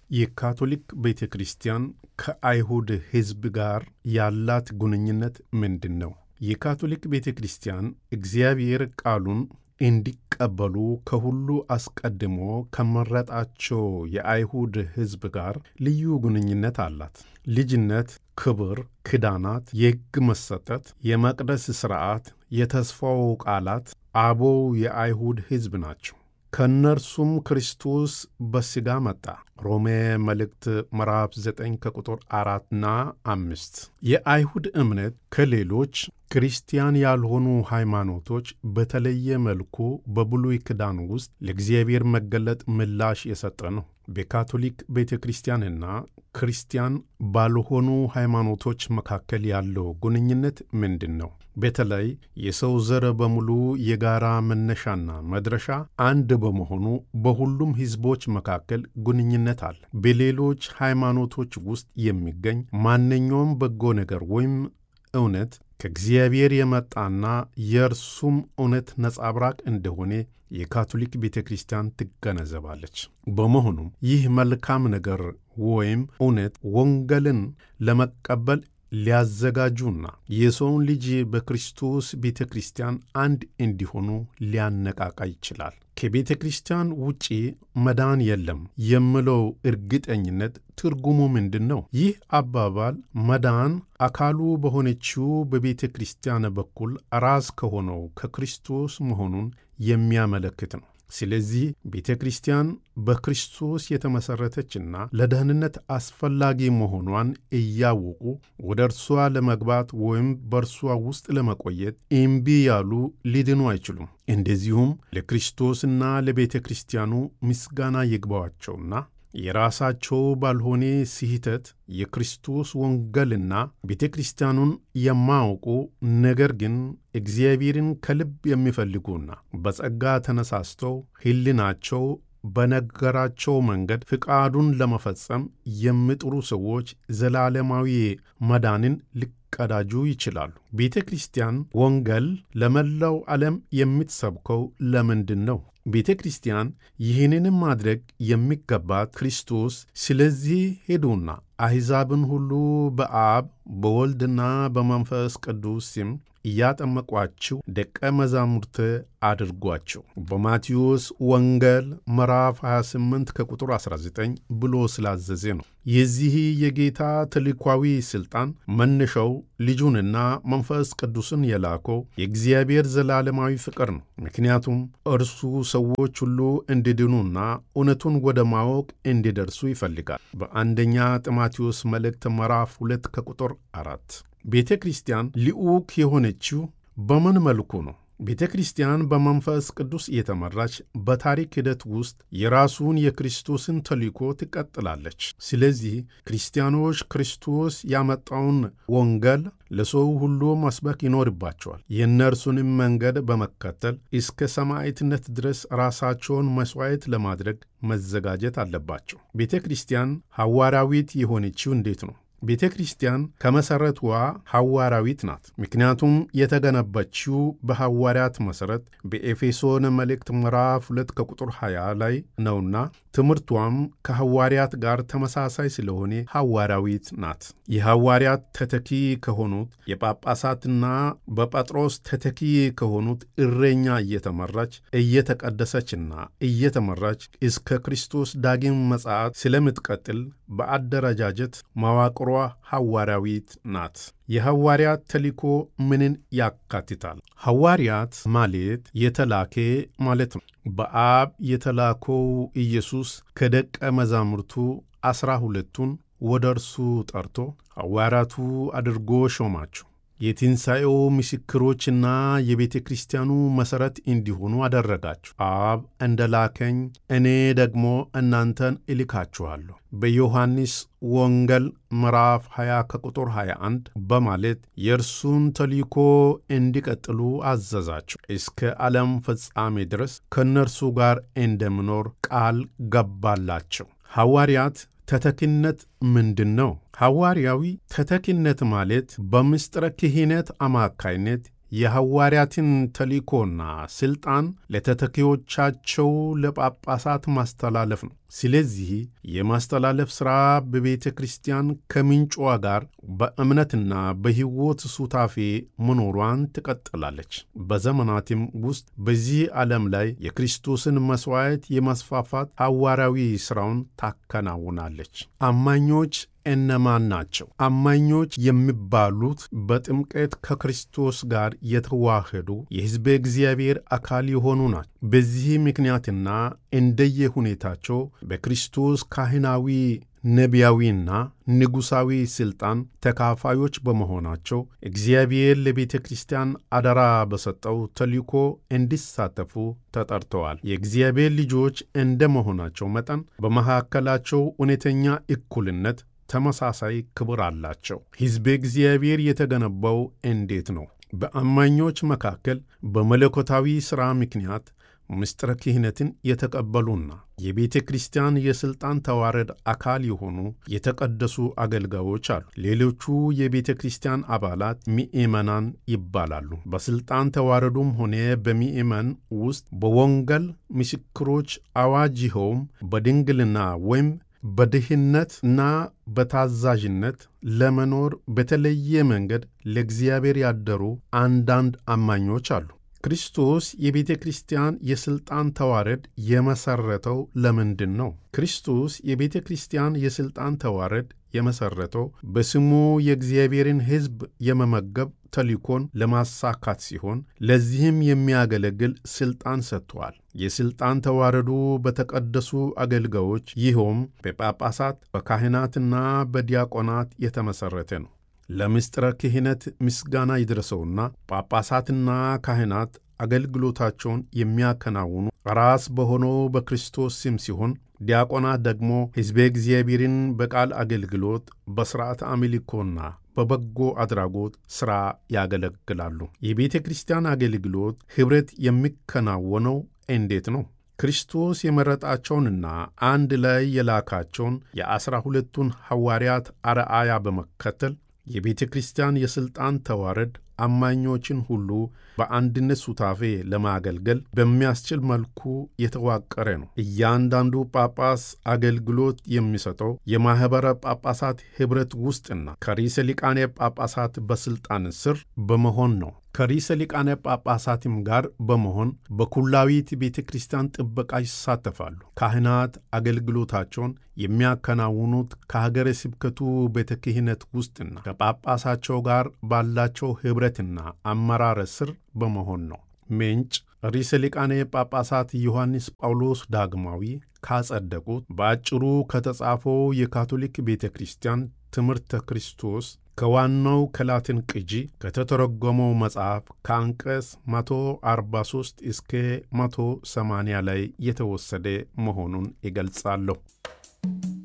የካቶሊክ ቤተ ክርስቲያን ከአይሁድ ሕዝብ ጋር ያላት ግንኙነት ምንድን ነው? የካቶሊክ ቤተ ክርስቲያን እግዚአብሔር ቃሉን እንዲቀበሉ ከሁሉ አስቀድሞ ከመረጣቸው የአይሁድ ሕዝብ ጋር ልዩ ግንኙነት አላት። ልጅነት፣ ክብር፣ ክዳናት፣ የሕግ መሰጠት፣ የመቅደስ ሥርዓት፣ የተስፋው ቃላት አበው የአይሁድ ሕዝብ ናቸው። ከእነርሱም ክርስቶስ በሥጋ መጣ። ሮሜ መልእክት ምዕራፍ 9 ከቁጥር አራትና አምስት የአይሁድ እምነት ከሌሎች ክርስቲያን ያልሆኑ ሃይማኖቶች በተለየ መልኩ በብሉይ ኪዳን ውስጥ ለእግዚአብሔር መገለጥ ምላሽ የሰጠ ነው። በካቶሊክ ቤተ ክርስቲያንና ክርስቲያን ባልሆኑ ሃይማኖቶች መካከል ያለው ግንኙነት ምንድን ነው? በተለይ የሰው ዘር በሙሉ የጋራ መነሻና መድረሻ አንድ በመሆኑ በሁሉም ሕዝቦች መካከል ግንኙነት አለ። በሌሎች ሃይማኖቶች ውስጥ የሚገኝ ማንኛውም በጎ ነገር ወይም እውነት ከእግዚአብሔር የመጣና የእርሱም እውነት ነጸብራቅ እንደሆነ የካቶሊክ ቤተ ክርስቲያን ትገነዘባለች። በመሆኑም ይህ መልካም ነገር ወይም እውነት ወንጌልን ለመቀበል ሊያዘጋጁና የሰውን ልጅ በክርስቶስ ቤተ ክርስቲያን አንድ እንዲሆኑ ሊያነቃቃ ይችላል። ከቤተ ክርስቲያን ውጪ መዳን የለም የምለው እርግጠኝነት ትርጉሙ ምንድን ነው? ይህ አባባል መዳን አካሉ በሆነችው በቤተ ክርስቲያን በኩል ራስ ከሆነው ከክርስቶስ መሆኑን የሚያመለክት ነው። ስለዚህ ቤተ ክርስቲያን በክርስቶስ የተመሠረተችና ለደህንነት አስፈላጊ መሆኗን እያወቁ ወደ እርሷ ለመግባት ወይም በእርሷ ውስጥ ለመቆየት እምቢ ያሉ ሊድኑ አይችሉም። እንደዚሁም ለክርስቶስና ለቤተ ክርስቲያኑ ምስጋና ይግባዋቸውና የራሳቸው ባልሆነ ስህተት የክርስቶስ ወንጌልና ቤተ ክርስቲያኑን የማያውቁ ነገር ግን እግዚአብሔርን ከልብ የሚፈልጉና በጸጋ ተነሳስተው ሕሊናቸው በነገራቸው መንገድ ፍቃዱን ለመፈጸም የሚጥሩ ሰዎች ዘላለማዊ መዳንን ሊቀዳጁ ይችላሉ። ቤተ ክርስቲያን ወንጌል ለመላው ዓለም የምትሰብከው ለምንድን ነው? ቤተ ክርስቲያን ይህንንም ማድረግ የሚገባት ክርስቶስ ስለዚህ ሄዱና አሕዛብን ሁሉ በአብ በወልድና በመንፈስ ቅዱስ ስም እያጠመቋችሁ ደቀ መዛሙርት አድርጓቸው በማቴዎስ ወንጌል ምዕራፍ 28 ከቁጥር 19 ብሎ ስላዘዘ ነው። የዚህ የጌታ ተልኳዊ ሥልጣን መነሻው ልጁንና መንፈስ ቅዱስን የላከው የእግዚአብሔር ዘላለማዊ ፍቅር ነው። ምክንያቱም እርሱ ሰዎች ሁሉ እንዲድኑና እውነቱን ወደ ማወቅ እንዲደርሱ ይፈልጋል። በአንደኛ ጢሞቴዎስ መልእክት ምዕራፍ 2 ከቁጥር 4 ቤተ ክርስቲያን ልዑክ የሆነችው በምን መልኩ ነው? ቤተ ክርስቲያን በመንፈስ ቅዱስ የተመራች በታሪክ ሂደት ውስጥ የራሱን የክርስቶስን ተልእኮ ትቀጥላለች። ስለዚህ ክርስቲያኖች ክርስቶስ ያመጣውን ወንጌል ለሰው ሁሉ መስበክ ይኖርባቸዋል። የእነርሱንም መንገድ በመከተል እስከ ሰማዕትነት ድረስ ራሳቸውን መሥዋዕት ለማድረግ መዘጋጀት አለባቸው። ቤተ ክርስቲያን ሐዋርያዊት የሆነችው እንዴት ነው? ቤተ ክርስቲያን ከመሠረቷ ሐዋርያዊት ናት። ምክንያቱም የተገነባችው በሐዋርያት መሠረት በኤፌሶን መልእክት ምዕራፍ 2 ከቁጥር 20 ላይ ነውና ትምህርቷም ከሐዋርያት ጋር ተመሳሳይ ስለሆነ ሐዋርያዊት ናት። የሐዋርያት ተተኪ ከሆኑት የጳጳሳትና በጴጥሮስ ተተኪ ከሆኑት እረኛ እየተመራች እየተቀደሰችና እየተመራች እስከ ክርስቶስ ዳግም ምጽአት ስለምትቀጥል በአደረጃጀት መዋቅሯ ሐዋርያዊት ናት። የሐዋርያት ተልእኮ ምንን ያካትታል? ሐዋርያት ማለት የተላከ ማለት ነው። በአብ የተላከው ኢየሱስ ከደቀ መዛሙርቱ ዐሥራ ሁለቱን ወደ እርሱ ጠርቶ ሐዋርያቱ አድርጎ ሾማቸው። የትንሣኤው ምስክሮችና የቤተ ክርስቲያኑ መሠረት እንዲሆኑ አደረጋችሁ። አብ እንደ ላከኝ እኔ ደግሞ እናንተን እልካችኋለሁ በዮሐንስ ወንጌል ምዕራፍ 20 ከቁጥር 21 በማለት የእርሱን ተልእኮ እንዲቀጥሉ አዘዛቸው። እስከ ዓለም ፍጻሜ ድረስ ከእነርሱ ጋር እንደምኖር ቃል ገባላቸው። ሐዋርያት ተተኪነት ምንድን ነው? ሐዋርያዊ ተተኪነት ማለት በምስጢረ ክህነት አማካይነት የሐዋርያትን ተልእኮና ሥልጣን ለተተኪዎቻቸው ለጳጳሳት ማስተላለፍ ነው። ስለዚህ የማስተላለፍ ሥራ በቤተ ክርስቲያን ከምንጯ ጋር በእምነትና በሕይወት ሱታፌ መኖሯን ትቀጥላለች። በዘመናትም ውስጥ በዚህ ዓለም ላይ የክርስቶስን መሥዋዕት የማስፋፋት ሐዋርያዊ ሥራውን ታከናውናለች። አማኞች እነማን ናቸው? አማኞች የሚባሉት በጥምቀት ከክርስቶስ ጋር የተዋህዱ የሕዝበ እግዚአብሔር አካል የሆኑ ናቸው። በዚህ ምክንያትና እንደየ ሁኔታቸው በክርስቶስ ካህናዊ ነቢያዊና ንጉሣዊ ሥልጣን ተካፋዮች በመሆናቸው እግዚአብሔር ለቤተ ክርስቲያን አደራ በሰጠው ተልእኮ እንዲሳተፉ ተጠርተዋል። የእግዚአብሔር ልጆች እንደ መሆናቸው መጠን በመካከላቸው እውነተኛ እኩልነት ተመሳሳይ ክብር አላቸው። ሕዝበ እግዚአብሔር የተገነባው እንዴት ነው? በአማኞች መካከል በመለኮታዊ ሥራ ምክንያት ምስጢረ ክህነትን የተቀበሉና የቤተ ክርስቲያን የሥልጣን ተዋረድ አካል የሆኑ የተቀደሱ አገልጋዮች አሉ። ሌሎቹ የቤተ ክርስቲያን አባላት ምእመናን ይባላሉ። በሥልጣን ተዋረዱም ሆነ በምእመን ውስጥ በወንጌል ምስክሮች አዋጅ ይኸውም በድንግልና ወይም በድህነት እና በታዛዥነት ለመኖር በተለየ መንገድ ለእግዚአብሔር ያደሩ አንዳንድ አማኞች አሉ። ክርስቶስ የቤተ ክርስቲያን የሥልጣን ተዋረድ የመሠረተው ለምንድን ነው? ክርስቶስ የቤተ ክርስቲያን የሥልጣን ተዋረድ የመሠረተው በስሙ የእግዚአብሔርን ሕዝብ የመመገብ ተልእኮን ለማሳካት ሲሆን ለዚህም የሚያገለግል ሥልጣን ሰጥቷል። የሥልጣን ተዋረዱ በተቀደሱ አገልጋዮች ይኸውም በጳጳሳት በካህናትና በዲያቆናት የተመሠረተ ነው። ለምስጢረ ክህነት ምስጋና ይድረሰውና ጳጳሳትና ካህናት አገልግሎታቸውን የሚያከናውኑ ራስ በሆነው በክርስቶስ ስም ሲሆን ዲያቆናት ደግሞ ሕዝበ እግዚአብሔርን በቃል አገልግሎት፣ በሥርዓተ አምልኮና በበጎ አድራጎት ሥራ ያገለግላሉ። የቤተ ክርስቲያን አገልግሎት ኅብረት የሚከናወነው እንዴት ነው? ክርስቶስ የመረጣቸውንና አንድ ላይ የላካቸውን የዐሥራ ሁለቱን ሐዋርያት አርአያ በመከተል የቤተ ክርስቲያን የሥልጣን ተዋረድ አማኞችን ሁሉ በአንድነት ሱታፌ ለማገልገል በሚያስችል መልኩ የተዋቀረ ነው። እያንዳንዱ ጳጳስ አገልግሎት የሚሰጠው የማኅበረ ጳጳሳት ኅብረት ውስጥና ከርዕሰ ሊቃነ ጳጳሳት በሥልጣን ስር በመሆን ነው። ከርዕሰ ሊቃነ ጳጳሳትም ጋር በመሆን በኩላዊት ቤተ ክርስቲያን ጥበቃ ይሳተፋሉ። ካህናት አገልግሎታቸውን የሚያከናውኑት ከሀገረ ስብከቱ ቤተ ክህነት ውስጥና ከጳጳሳቸው ጋር ባላቸው ኅብረትና አመራር ስር በመሆን ነው። ምንጭ ርዕሰ ሊቃነ ጳጳሳት ዮሐንስ ጳውሎስ ዳግማዊ ካጸደቁት በአጭሩ ከተጻፈው የካቶሊክ ቤተ ክርስቲያን ትምህርተ ክርስቶስ ከዋናው ከላትን ቅጂ ከተተረጎመው መጽሐፍ ከአንቀጽ 143 እስከ 180 ላይ የተወሰደ መሆኑን ይገልጻለሁ።